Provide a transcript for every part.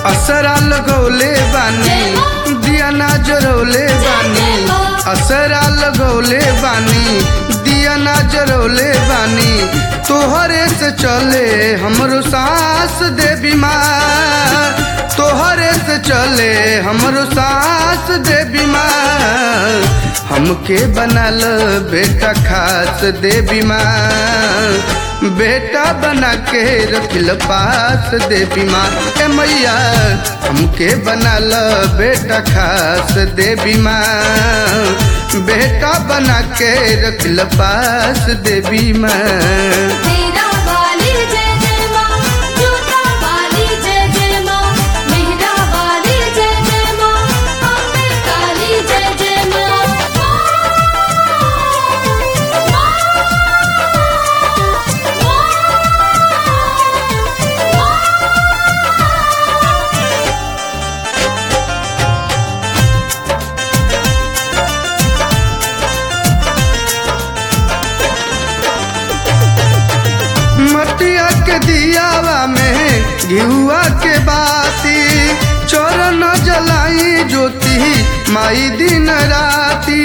असरा लगौले बानी दिया ना जरौले बानी असरा लगौले बानी दिया ना जरौले बानी तोहरे से चले हमरो सांस दे बीमार तोहरे से चले हमरो सांस दे बीमार हमके बनल बेटा खास दे बीमार बेटा बना के रखिल पास दे बीमार ए मैया हमके बनल बेटा खास दे बीमार बेटा बना के रखिल पास दे बीमार मेरा वाली जय जय माँ जोता वाली जय जय माँ मेहरा वाली जय जय माँ अम्बे काली जय जय माँ मटिया के दियावा में घिउआ के बाती चरण जलाई ज्योति माई दिन राती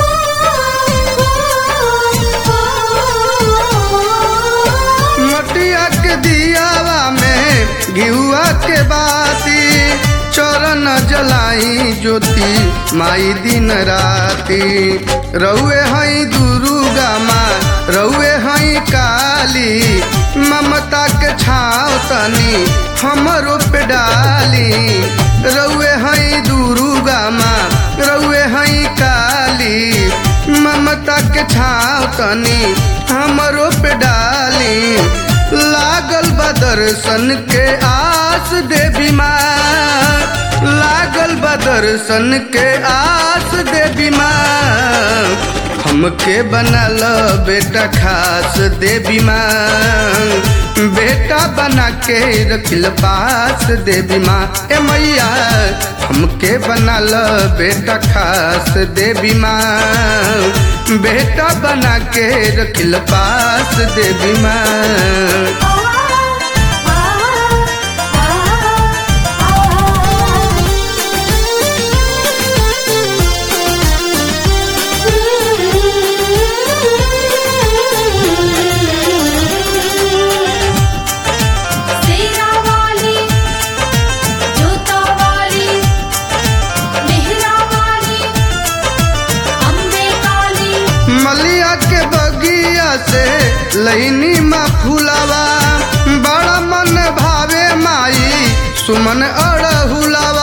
मटिया के दियावा में घिउआ के बाती चरण जलाई ज्योति माई दिन राती रउए हई दुर्गा माँ रउए हई काली ममता के छाव तनी हमरो पे डाली रउए हई दुर्गा माँ रउए हई काली ममता के छाव तनी हमरो पे डाली लागल बा दर्शन के आस देवी माँ लागल बा दर्शन के आस देवी माँ हमके बनल बेटा खास देवी माँ बेटा बना के रखिल पास देवी माँ ए मैया हमके बनल बेटा खास देवी माँ बेटा बना के रखिल पास देवी माँ सेरा वाली जोता वाली मेहरा वाली अम्बे काली मलिया के बगिया से लैनी मा फुलावा बड़ा मन भावे माई सुमन अड़हुलावा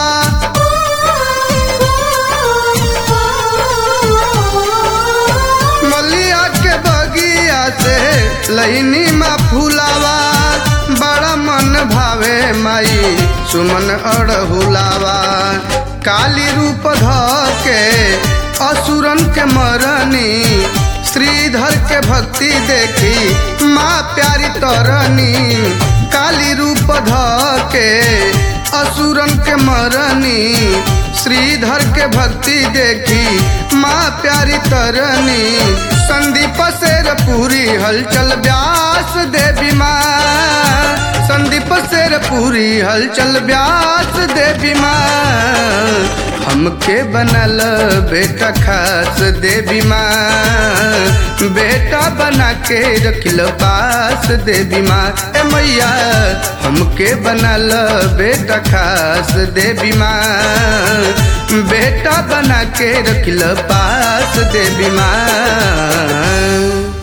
मलिया के बगिया से लैनी मा फुलावा बड़ा मन भावे माई सुमन अड़हुलावा काली रूप ध के असुरन के मरनी श्रीधर के भक्ति देखी माँ प्यारी तरनी काली रूप ध के असुरन के मरनी श्रीधर के भक्ति देखी माँ प्यारी तरनी संदीप शेर पूरी हलचल व्यास देवी माँ संदीप शेर पूरी हलचल व्यास देवी माँ हमके बनल बेटा खास देवी माँ बेटा बना के रखिल पास देवी माँ ए मैया हमके बनल बेटा खास देवी माँ बेटा बना के रखिल पास देवी माँ